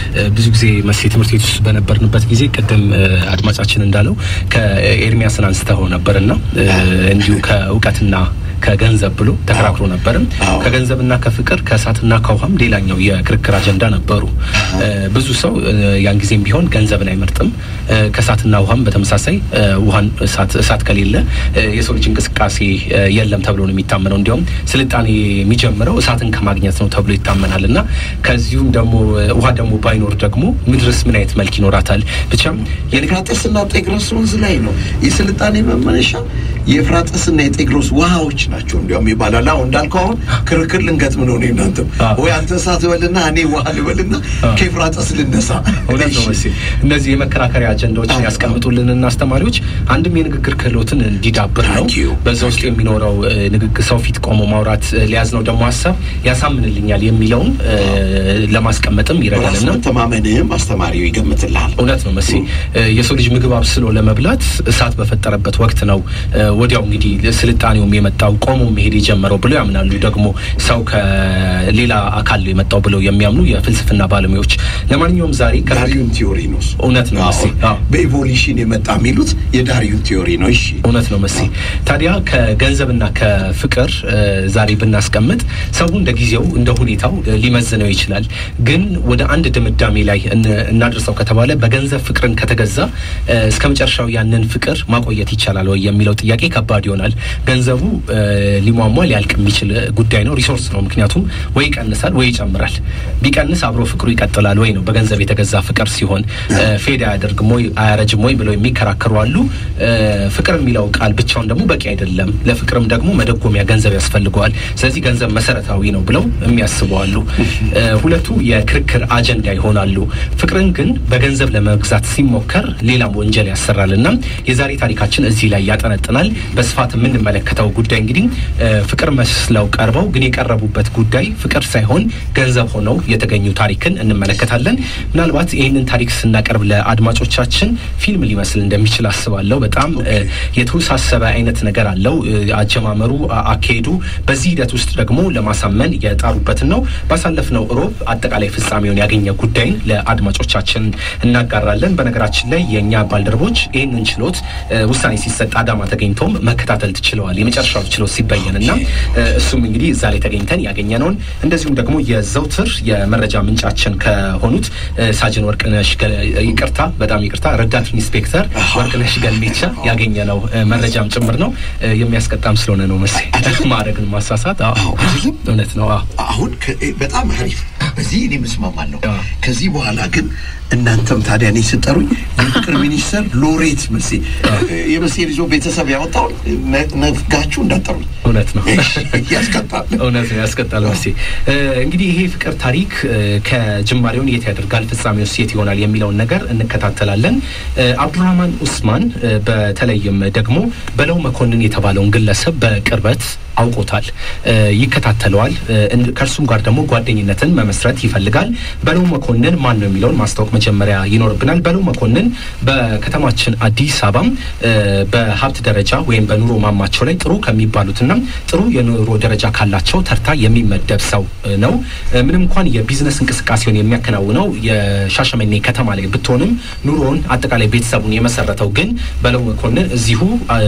ብዙ ጊዜ መሴ ትምህርት ቤት ውስጥ በነበርንበት ጊዜ ቅድም አድማጫችን እንዳለው ከኤርሚያስን አንስተው ነበርና እንዲሁ ከእውቀትና ከገንዘብ ብሎ ተከራክሮ ነበርም። ከገንዘብና ከፍቅር ከእሳትና ከውሃም ሌላኛው የክርክር አጀንዳ ነበሩ። ብዙ ሰው ያን ጊዜም ቢሆን ገንዘብን አይመርጥም። ከእሳትና ውሃም በተመሳሳይ ውሃን እሳት ከሌለ የሰው ልጅ እንቅስቃሴ የለም ተብሎ ነው የሚታመነው። እንዲያውም ስልጣኔ የሚጀምረው እሳትን ከማግኘት ነው ተብሎ ይታመናል። እና ከዚሁም ደግሞ ውሃ ደግሞ ባይኖር ደግሞ ምድርስ ምን አይነት መልክ ይኖራታል? ብቻም የኤፍራጥስና ጤግሮስ ወንዝ ላይ ነው የስልጣኔ መመነሻ የኤፍራጥስና የጤግሮስ ውሃዎች ናቸው። እንዲያውም ይባላል። አሁን እንዳልከው አሁን ክርክር ልንገጥም ነው። እኔ እናንተም ወይ አንተ እሳት በልና እኔ ውሃ ልበልና ከኤፍራጥስ ልነሳ። እውነት ነው መሴ። እነዚህ የመከራከሪያ አጀንዳዎችን ያስቀምጡልንና አስተማሪዎች አንድም የንግግር ክህሎትን እንዲዳብር ነው። በዛ ውስጥ የሚኖረው ንግግር ሰው ፊት ቆሞ ማውራት ሊያዝ ነው ደግሞ ሀሳብ ያሳምንልኛል የሚለውን ለማስቀመጥም ይረዳልና መተማመንህም አስተማሪው ይገምትልሃል። እውነት ነው መሴ። የሰው ልጅ ምግብ አብስሎ ለመብላት እሳት በፈጠረበት ወቅት ነው ወዲያው እንግዲህ ስልጣኔውም የመጣው ቆሞ መሄድ የጀመረው ብለው ያምናሉ። ደግሞ ሰው ከሌላ አካል የመጣው ብለው የሚያምኑ የፍልስፍና ባለሙያዎች። ለማንኛውም ዛሬ ዳርዊን ቲዮሪ ነው። እውነት ነው መሴ። በኢቮሉሽን የመጣ የሚሉት የዳርዊን ቲዮሪ ነው። እሺ እውነት ነው መሴ። ታዲያ ከገንዘብና ከፍቅር ዛሬ ብናስቀምጥ ሰው እንደ ጊዜው እንደ ሁኔታው ሊመዝነው ይችላል። ግን ወደ አንድ ድምዳሜ ላይ እናድርሰው ከተባለ በገንዘብ ፍቅርን ከተገዛ እስከ መጨረሻው ያንን ፍቅር ማቆየት ይቻላል ወይ የሚለው ጥያቄ ከባድ ይሆናል። ገንዘቡ ሊሟሟ ሊያልቅ የሚችል ጉዳይ ነው። ሪሶርስ ነው። ምክንያቱም ወይ ይቀንሳል ወይ ይጨምራል። ቢቀንስ አብሮ ፍቅሩ ይቀጥላል ወይ ነው። በገንዘብ የተገዛ ፍቅር ሲሆን ፌድ አያደርግም ወይ አያረጅም ወይ ብለው የሚከራከሩ አሉ። ፍቅር የሚለው ቃል ብቻውን ደግሞ በቂ አይደለም። ለፍቅርም ደግሞ መደጎሚያ ገንዘብ ያስፈልገዋል። ስለዚህ ገንዘብ መሰረታዊ ነው ብለው የሚያስቡ አሉ። ሁለቱ የክርክር አጀንዳ ይሆናሉ። ፍቅርን ግን በገንዘብ ለመግዛት ሲሞከር ሌላም ወንጀል ያሰራል እና የዛሬ ታሪካችን እዚህ ላይ ያጠነጥናል። በስፋት የምንመለከተው ጉዳይ እንግዲህ ፍቅር መስለው ቀርበው ግን የቀረቡበት ጉዳይ ፍቅር ሳይሆን ገንዘብ ሆነው የተገኙ ታሪክን እንመለከታለን። ምናልባት ይህንን ታሪክ ስናቀርብ ለአድማጮቻችን ፊልም ሊመስል እንደሚችል አስባለሁ። በጣም የተወሳሰበ አይነት ነገር አለው አጀማመሩ፣ አካሄዱ። በዚህ ሂደት ውስጥ ደግሞ ለማሳመን የጣሩበትን ነው። ባሳለፍነው እሮብ አጠቃላይ ፍጻሜውን ያገኘ ጉዳይን ለአድማጮቻችን እናጋራለን። በነገራችን ላይ የእኛ ባልደረቦች ይህንን ችሎት ውሳኔ ሲሰጥ አዳማ ተገኝተውም መከታተል ትችለዋል። የመጨረሻው ችሎት ሲበየን እና እሱም እንግዲህ እዛ ላይ ተገኝተን ያገኘነውን እንደዚሁም ደግሞ የዘውትር የመረጃ ምንጫችን ከሆኑት ሳጅን ወርቅነሽ ይቅርታ፣ በጣም ይቅርታ፣ ረዳት ኢንስፔክተር ወርቅነሽ ገልሜቻ ያገኘነው መረጃም ጭምር ነው። የሚያስቀጣም ስለሆነ ነው መሴ ማድረግን ማሳሳት እውነት ነው። አሁን በጣም አሪፍ፣ በዚህ እኔ ምስማማለሁ። ከዚህ በኋላ ግን እናንተም ታዲያ እኔ ስጠሩኝ የፍቅር ሚኒስተር ሎሬት መሴ የመሴ ልጆ ቤተሰብ ያወጣውን ነፍጋችሁ እንዳጠሩኝ። እውነት ነው፣ ያስቀጣል። እውነት ነው፣ ያስቀጣል መሴ። እንግዲህ ይሄ ፍቅር ታሪክ ከጅማሬውን የት ያደርጋል፣ ፍጻሜውስ የት ይሆናል የሚለውን ነገር እንከታተላለን። አብዱራህማን ኡስማን በተለይም ደግሞ በለው መኮንን የተባለውን ግለሰብ በቅርበት አውቆታል፣ ይከታተለዋል። ከእርሱም ጋር ደግሞ ጓደኝነትን መመስረት ይፈልጋል። በለው መኮንን ማን ነው የሚለውን ማስታወቅ መጀመሪያ ይኖርብናል። በለው መኮንን በከተማችን አዲስ አበባም በሀብት ደረጃ ወይም በኑሮ ማማቸው ላይ ጥሩ ከሚባሉትና ጥሩ የኑሮ ደረጃ ካላቸው ተርታ የሚመደብ ሰው ነው። ምንም እንኳን የቢዝነስ እንቅስቃሴውን የሚያከናውነው የሻሸመኔ ከተማ ላይ ብትሆንም ኑሮውን አጠቃላይ ቤተሰቡን የመሰረተው ግን በለው መኮንን እዚሁ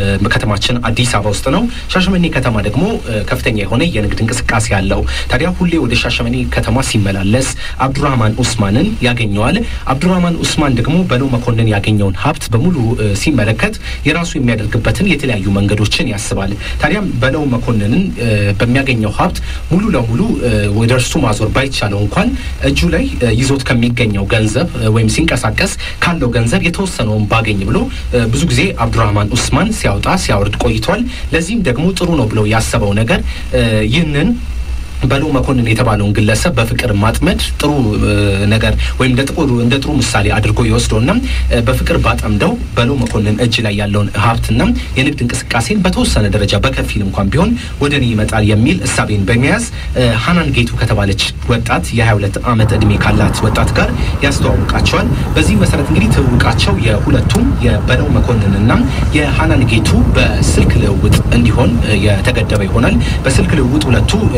ከተማችን አዲስ አበባ ውስጥ ነው። ሻሸመኔ ከተማ ደግሞ ከፍተኛ የሆነ የንግድ እንቅስቃሴ አለው። ታዲያ ሁሌ ወደ ሻሸመኔ ከተማ ሲመላለስ አብዱራህማን ኡስማንን ያገኘዋል። አብዱራህማን ኡስማን ደግሞ በለው መኮንን ያገኘውን ሀብት በሙሉ ሲመለከት የራሱ የሚያደርግበትን የተለያዩ መንገዶችን ያስባል። ታዲያም በለው መኮንንን በሚያገኘው ሀብት ሙሉ ለሙሉ ወደ እርሱ ማዞር ባይቻለው እንኳን እጁ ላይ ይዞት ከሚገኘው ገንዘብ ወይም ሲንቀሳቀስ ካለው ገንዘብ የተወሰነውን ባገኝ ብሎ ብዙ ጊዜ አብዱራህማን ኡስማን ሲያወጣ ሲያወርድ ቆይቷል። ለዚህም ደግሞ ጥሩ ነው ብለው ያሰበው ነገር ይህንን በለው መኮንን የተባለውን ግለሰብ በፍቅር ማጥመድ ጥሩ ነገር ወይም እንደ ጥሩ እንደ ጥሩ ምሳሌ አድርጎ ይወስደውና በፍቅር ባጠምደው በለው መኮንን እጅ ላይ ያለውን ሀብትና የንግድ እንቅስቃሴን በተወሰነ ደረጃ በከፊል እንኳን ቢሆን ወደ እኔ ይመጣል የሚል እሳቤን በመያዝ ሀናን ጌቱ ከተባለች ወጣት የ22 ዓመት ዕድሜ ካላት ወጣት ጋር ያስተዋውቃቸዋል። በዚህ መሰረት እንግዲህ ትውውቃቸው የሁለቱም የበለው መኮንንና የሀናን ጌቱ በስልክ ልውውጥ እንዲሆን የተገደበ ይሆናል። በስልክ ልውውጥ ሁለቱ እንዲገ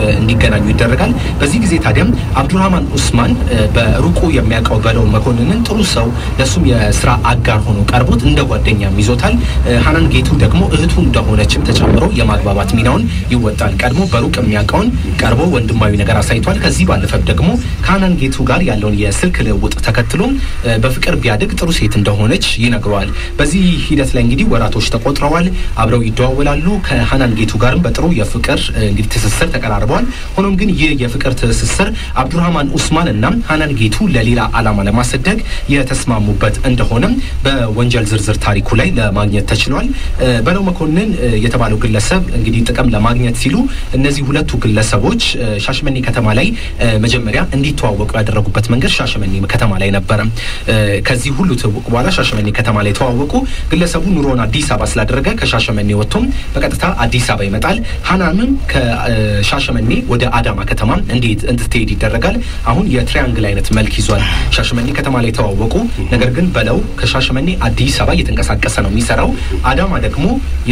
እንዲገናኙ ይደረጋል። በዚህ ጊዜ ታዲያም አብዱራህማን ኡስማን በሩቁ የሚያውቀው በለው መኮንንን ጥሩ ሰው ለሱም የስራ አጋር ሆኖ ቀርቦት እንደ ጓደኛም ይዞታል። ሀናን ጌቱ ደግሞ እህቱ እንደሆነችም ተጨምሮ የማግባባት ሚናውን ይወጣል። ቀድሞ በሩቅ የሚያውቀውን ቀርቦ ወንድማዊ ነገር አሳይቷል። ከዚህ ባለፈ ደግሞ ከሀናን ጌቱ ጋር ያለውን የስልክ ልውውጥ ተከትሎ በፍቅር ቢያድግ ጥሩ ሴት እንደሆነች ይነግረዋል። በዚህ ሂደት ላይ እንግዲህ ወራቶች ተቆጥረዋል። አብረው ይደዋወላሉ። ከሀናን ጌቱ ጋርም በጥሩ የፍቅር እንግዲህ ትስስር ተቀራርበዋል። ሆኖም ግን ይህ የፍቅር ትስስር አብዱራህማን ኡስማን እና ሀናን ጌቱ ለሌላ ዓላማ ለማሰደግ የተስማሙበት እንደሆነም በወንጀል ዝርዝር ታሪኩ ላይ ለማግኘት ተችሏል። በለው መኮንን የተባለው ግለሰብ እንግዲህ ጥቅም ለማግኘት ሲሉ እነዚህ ሁለቱ ግለሰቦች ሻሸመኔ ከተማ ላይ መጀመሪያ እንዲተዋወቁ ያደረጉበት መንገድ ሻሸመኔ ከተማ ላይ ነበረ። ከዚህ ሁሉ ትውውቅ በኋላ ሻሸመኔ ከተማ ላይ ተዋወቁ። ግለሰቡ ኑሮን አዲስ አበባ ስላደረገ ከሻሸመኔ ወጥቶም በቀጥታ አዲስ አበባ ይመጣል። ሀናንም ከሻሸመኔ ወደ አዳማ ከተማ እንዴት እንድትሄድ ይደረጋል። አሁን የትሪያንግል አይነት መልክ ይዟል። ሻሸመኔ ከተማ ላይ ተዋወቁ። ነገር ግን በለው ከሻሸመኔ አዲስ አበባ እየተንቀሳቀሰ ነው የሚሰራው። አዳማ ደግሞ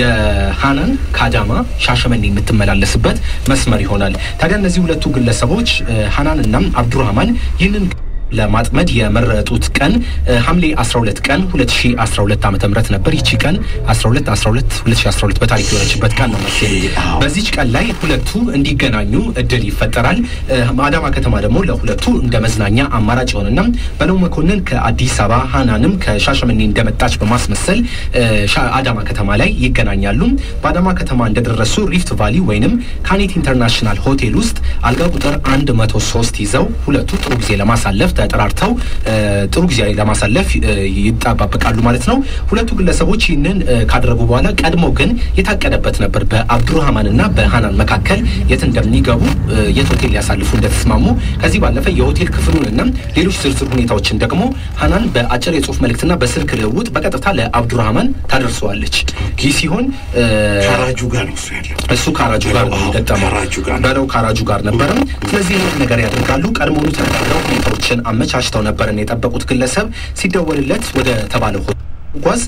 የሀናን ከአዳማ ሻሸመኔ የምትመላለስበት መስመር ይሆናል። ታዲያ እነዚህ ሁለቱ ግለሰቦች ሀናን እና አብዱራህማን ይህንን ለማጥመድ የመረጡት ቀን ሐምሌ 12 ቀን 2012 ዓ.ም ነበር። ይቺ ቀን 12 12 2012 በታሪክ የሆነችበት ቀን ነው መሰለኝ። በዚች ቀን ላይ ሁለቱ እንዲገናኙ እድል ይፈጠራል። አዳማ ከተማ ደግሞ ለሁለቱ እንደ መዝናኛ አማራጭ ይሆንና በለው መኮንን ከአዲስ አበባ ሀናንም ከሻሸመኔ እንደመጣች በማስመሰል አዳማ ከተማ ላይ ይገናኛሉ። በአዳማ ከተማ እንደደረሱ ሪፍት ቫሊ ወይንም ካኔት ኢንተርናሽናል ሆቴል ውስጥ አልጋ ቁጥር 103 ይዘው ሁለቱ ጥሩ ጊዜ ለማሳለፍ ተጠራርተው ጥሩ ጊዜ ለማሳለፍ ይጠባበቃሉ ማለት ነው። ሁለቱ ግለሰቦች ይህንን ካደረጉ በኋላ ቀድሞ ግን የታቀደበት ነበር። በአብዱራህማን እና በሀናን መካከል የት እንደሚገቡ የት ሆቴል ሊያሳልፉ እንደተስማሙ ከዚህ ባለፈ የሆቴል ክፍሉን እና ሌሎች ዝርዝር ሁኔታዎችን ደግሞ ሀናን በአጭር የጽሁፍ መልእክትና በስልክ ልውውጥ በቀጥታ ለአብዱራህማን ታደርሰዋለች። ይህ ሲሆን ካራጁ ጋር ነው እሱ ያለው። እሱ ካራጁ ጋር ነው የገጠመው በለው ካራጁ ጋር ነበረም። ስለዚህ ይህን ነገር ያደርጋሉ። ቀድሞውኑ ተነጋግረው ሁኔታዎችን አመቻችተው ነበርን የጠበቁት ግለሰብ ሲደወልለት ወደ ተባለው ጓዝ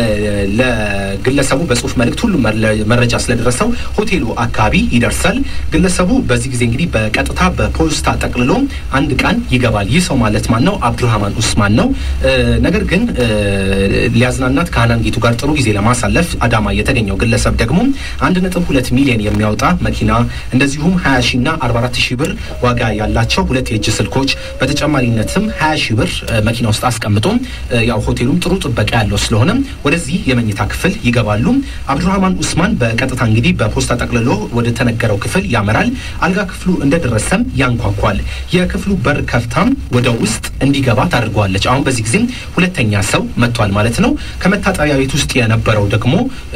ለግለሰቡ በጽሁፍ መልእክት ሁሉ መረጃ ስለደረሰው ሆቴሉ አካባቢ ይደርሳል። ግለሰቡ በዚህ ጊዜ እንግዲህ በቀጥታ በፖስታ ጠቅልሎ አንድ ቀን ይገባል። ይህ ሰው ማለት ማን ነው? አብዱራህማን ኡስማን ነው። ነገር ግን ሊያዝናናት ከሀናን ጌቱ ጋር ጥሩ ጊዜ ለማሳለፍ አዳማ የተገኘው ግለሰብ ደግሞ አንድ ነጥብ ሁለት ሚሊዮን የሚያወጣ መኪና እንደዚሁም ሀያ ሺ እና አርባ አራት ሺህ ብር ዋጋ ያላቸው ሁለት የእጅ ስልኮች በተጨማሪነትም ሀያ ሺህ ብር መኪና ውስጥ አስቀምጦ ያው ሆቴሉም ጥሩ ጥበቃ ያለው ስለሆነ ወደዚህ የመኝታ ክፍል ይገባሉ። አብዱራህማን ኡስማን በቀጥታ እንግዲህ በፖስታ ጠቅልሎ ወደ ተነገረው ክፍል ያመራል። አልጋ ክፍሉ እንደደረሰም ያንኳኳል። የክፍሉ በር ከፍታም ወደ ውስጥ እንዲገባ ታደርገዋለች። አሁን በዚህ ጊዜም ሁለተኛ ሰው መጥቷል ማለት ነው። ከመታጠቢያ ቤት ውስጥ የነበረው ደግሞ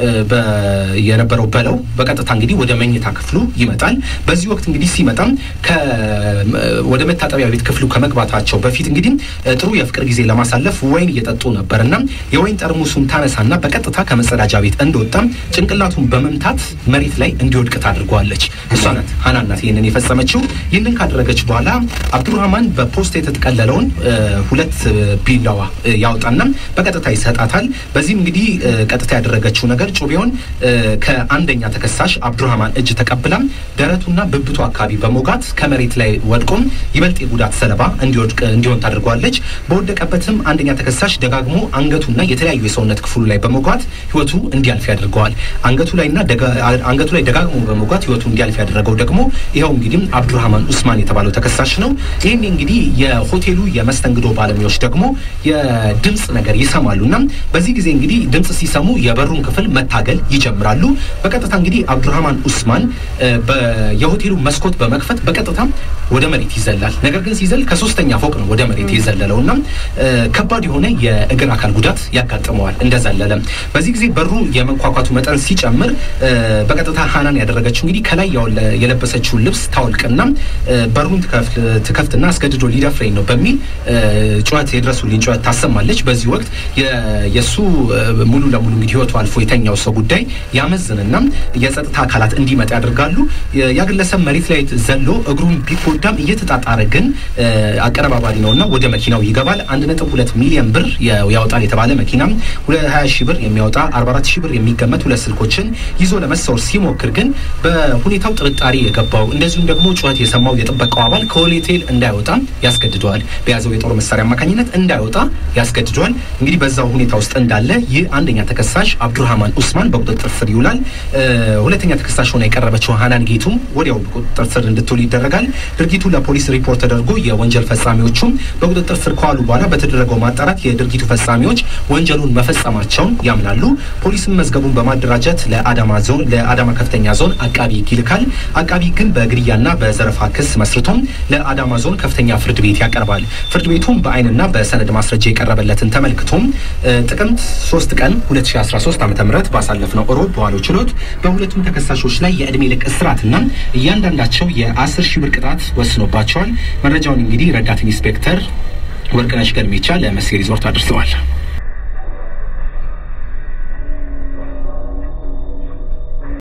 የነበረው በለው በቀጥታ እንግዲህ ወደ መኝታ ክፍሉ ይመጣል። በዚህ ወቅት እንግዲህ ሲመጣም ወደ መታጠቢያ ቤት ክፍሉ ከመግባታቸው በፊት እንግዲህ ጥሩ የፍቅር ጊዜ ለማሳለፍ ወይን እየጠጡ ነበርና የወይን ጠርሙሱን ታነሳና በቀጥታ ከመጸዳጃ ቤት እንደወጣም ጭንቅላቱን በመምታት መሬት ላይ እንዲወድቅ ታድርገዋለች። እሷ ናት ሀናን ናት ይህንን የፈጸመችው። ይህንን ካደረገች በኋላ አብዱራህማን በፖስት የተጠቀለለውን ሁለት ቢላዋ ያወጣና በቀጥታ ይሰጣታል። በዚህም እንግዲህ ቀጥታ ያደረገችው ነገር ጩቤውን ከአንደኛ ተከሳሽ አብዱራህማን እጅ ተቀብላ ደረቱና ብብቱ አካባቢ በሞጋት ከመሬት ላይ ወድቆም ይበልጥ የጉዳት ሰለባ እንዲወድቅ እንዲሆን ታደርገዋለች። በወደቀበትም አንደኛ ተከሳሽ ደጋግሞ አንገቱና የተለያዩ የሰውነት ክፍሉ ላይ በመጓት ህይወቱ እንዲያልፍ ያደርገዋል። አንገቱ ላይና አንገቱ ላይ ደጋግሞ በመጓት ህይወቱ እንዲያልፍ ያደረገው ደግሞ ይኸው እንግዲህ አብዱራህማን ኡስማን የተባለው ተከሳሽ ነው። ይህን እንግዲህ የሆቴሉ የመስተንግዶ ባለሙያዎች ደግሞ የድምፅ ነገር ይሰማሉ እና በዚህ ጊዜ እንግዲህ ድምፅ ሲሰሙ የበሩን ክፍል መታገል ይጀምራሉ። በቀጥታ እንግዲህ አብዱራህማን ኡስማን የሆቴሉ መስኮት በመክፈት በቀጥታ ወደ መሬት ይዘላል። ነገር ግን ሲዘል ከሶስተኛ ፎቅ ነው ወደ መሬት የዘለለው እና ከባድ የሆነ የእግር አካል ጉዳት ያጋጥመዋል እንደዘለለ። በዚህ ጊዜ በሩ የመንኳኳቱ መጠን ሲጨምር በቀጥታ ሀናን ያደረገችው እንግዲህ ከላይ የለበሰችውን ልብስ ታወልቅና በሩን ትከፍትና አስገድዶ ሊደፍረኝ ነው በሚል ጩኸት የድረሱልኝ ጩኸት ታሰማለች። በዚህ ወቅት የእሱ ሙሉ ለሙሉ እንግዲህ ህይወቱ አልፎ የተኛው ሰው ጉዳይ ያመዝንና የጸጥታ አካላት እንዲመጣ ያደርጋሉ። ያ ግለሰብ መሬት ላይ ዘሎ እግሩን ቢጎዳም እየተጣጣረ ግን አቀነባባሪ ነውና ወደ መኪናው ይገባል። አንድ ነጥብ ሁለት ሚሊዮን ብር ያወጣል የተባለ መኪና መኪና 20 ሺህ ብር የሚያወጣ 44 ሺህ ብር የሚገመት ሁለት ስልኮችን ይዞ ለመሰወር ሲሞክር ግን በሁኔታው ጥርጣሬ የገባው እንደዚሁም ደግሞ ጩኸት የሰማው የጥበቃው አባል ከሆቴል እንዳይወጣ ያስገድደዋል። በያዘው የጦር መሳሪያ አማካኝነት እንዳይወጣ ያስገድደዋል። እንግዲህ በዛው ሁኔታ ውስጥ እንዳለ ይህ አንደኛ ተከሳሽ አብዱራህማን ኡስማን በቁጥጥር ስር ይውላል። ሁለተኛ ተከሳሽ ሆና የቀረበችው ሀናን ጌቱም ወዲያው በቁጥጥር ስር እንድትውል ይደረጋል። ድርጊቱ ለፖሊስ ሪፖርት ተደርጎ የወንጀል ፈጻሚዎቹም በቁጥጥር ስር ከዋሉ በኋላ በተደረገው ማጣራት የድርጊቱ ፈጻሚዎች ወንጀሉን መፈጸማቸውን ያምናሉ። ፖሊስም መዝገቡን በማደራጀት ለአዳማ ዞን ለአዳማ ከፍተኛ ዞን አቃቢ ሕግ ይልካል። አቃቢ ግን በግድያና በዘረፋ ክስ መስርቶም ለአዳማ ዞን ከፍተኛ ፍርድ ቤት ያቀርባል። ፍርድ ቤቱም በአይንና በሰነድ ማስረጃ የቀረበለትን ተመልክቶም ጥቅምት 3 ቀን 2013 ዓ ም ባሳለፍነው እሮብ በዋለው ችሎት በሁለቱም ተከሳሾች ላይ የዕድሜ ልክ እስራትና እያንዳንዳቸው የ10 ሺህ ብር ቅጣት ወስኖባቸዋል። መረጃውን እንግዲህ ረዳት ኢንስፔክተር ወርቅነሽ ገልሜቻ ለመሴ ሪዞርት አድርሰዋል።